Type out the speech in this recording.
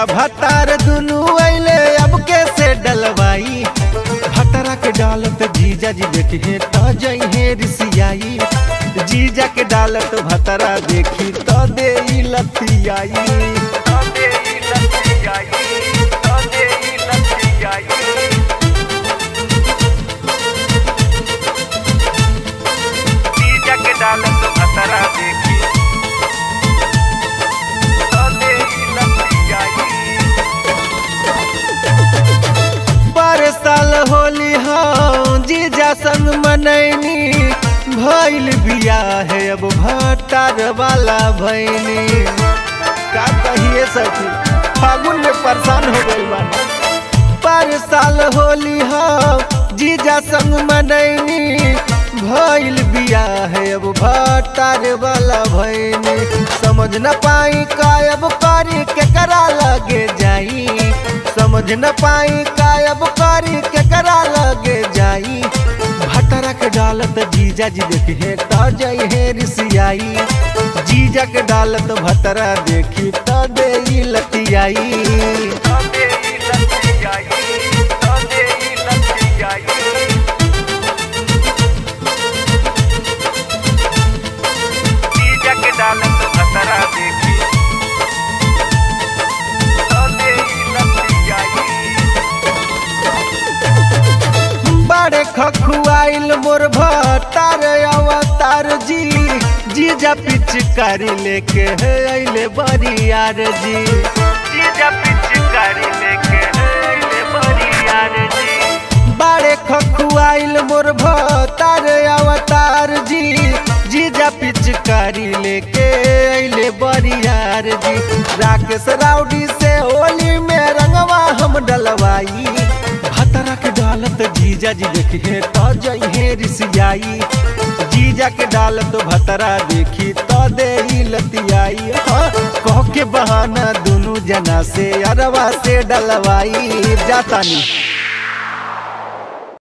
जीजा भतार दुनू अइले अब कैसे डलवाई भतरा के डालत जीजा जी देखे त जइहे रिसियाई जीजा के डालत भतरा देखी त दे ई लतियाई त दे ई लतियाई त दे ई लतियाई जीजा के डालत भतरा देखी त दे ई लतियाई पर साल होली हाँ जीजा संग मनैनी भइल बिया है अब भट्टार वाला भैनी का कहिए सखी फागुन में परेशान हो गई बानी पर साल होली हाँ जीजा संग मनैनी भइल बिया है अब भट्टार वाला भैनी समझ न पाई कायब करी केकरा लगे जाई समझ न पाई कायब करी केकरा लगे जाई भटरा के डालत जीजा जी देखे त जाई है रिसियाई जीजा के डालत भतरा देखी त दे ई लतियाई त दे ई लतियाई त दे ई लतियाई जीजा के डालत भतरा देखी त दे ई लतियाई बड़े खखुआइल मोर भतार अवतार जी जीजा पिचकारी लेके है अइले बरियार जी जीजा पिचकारी लेके है अइले बरियार जी बड़े खखुआइल मोर भतार अवतार जी जीजा पिचकारी लेके अइले बरियार जी राकेश राउडी से होली में रंगवा हम डलवाई भतरा के डालत जीजा जी देखे त जइहे रिसियाई जीजा के डालत भतरा देखी त दे ई लतियाई हाँ कह के बहाना दुनू जना से अरवा से डलवाई जातानी